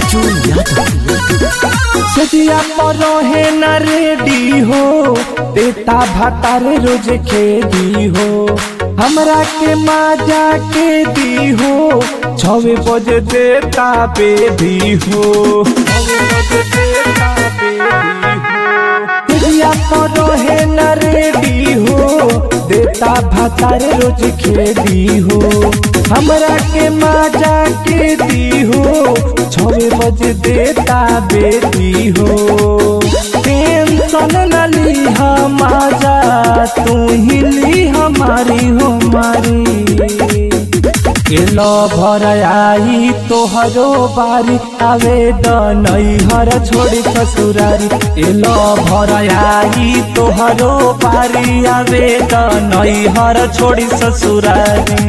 राजू यादव सदिया पर रहे न रेडी हो देता भातार रोज खेदी हो हमरा के माजा के दी हो छवे बजे देता बेबी हो छवे बजे देता बेबी हो सदिया पर रहे न रेडी हो देता भातार रोज खेदी हो हमरा के माजा के दी हो छवे बजे देता बेबी हो टेंशन न ली हम आजा तू ही ली हमारी हो मारी एलो भर आई तोहरो बारी आवेदन हर छोड़ी ससुरारी एलो भर आई तोहरो बारी आवेदन हर छोड़ी ससुरारी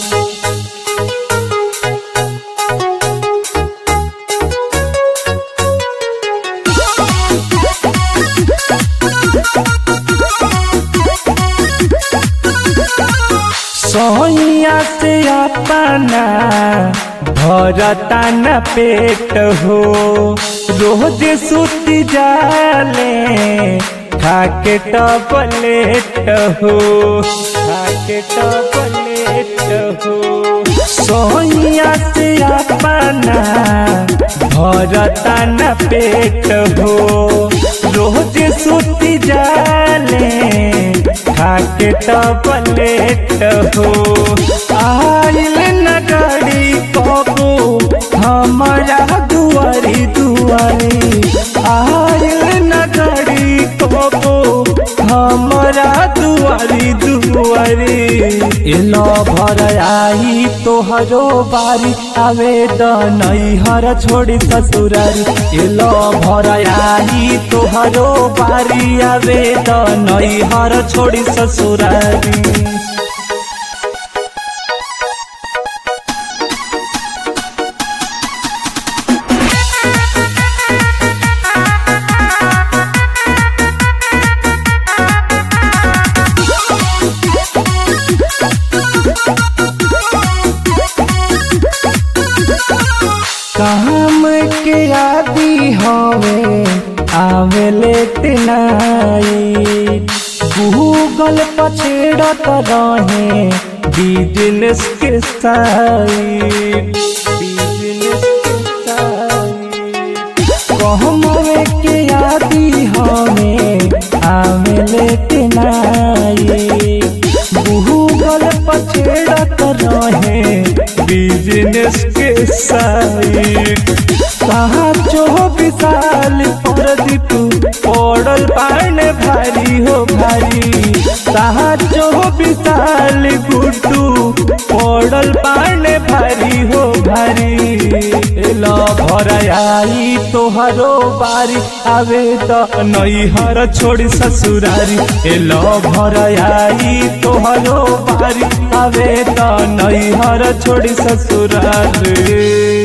सोइया से अपना भरता न पेट हो रोज सुत जाले खाके टबलेट हो खाके टबलेट हो सोइया से अपना भरता न पेट हो रोज सुत जाले खाके टबलेट हो आइल न गाड़ी कबो हमारा दुआरी दुआरी आइल न गाड़ी कबो हमारा दुआरी दुआरी एलो भर आई तोहरो बारी आवेदन हर छोड़ी ससुरारी एलो भर आई तोहरो बारी आवेदन हर छोड़ी ससुरारी काम के आदि हवे आवेले तिनाई गूगल पछेड़त रहे बिजनेस के साइड बिजनेस के साइड कहमवे के आदि हमें आवेले तिनाई गूगल पछेड़त रहे बिजनेस के साइड कहाँ चौबीस साल प्रदीप पड़ल पाने भारी हो भारी कहाँ चौबीस साल गुड्डू पड़ल पाने भारी हो भारी एला भर आई तोहरो बारी आवे त नैहर छोड़ी ससुरारी एला भर आई तोहरो बारी आवे त नैहर छोड़ी ससुरारी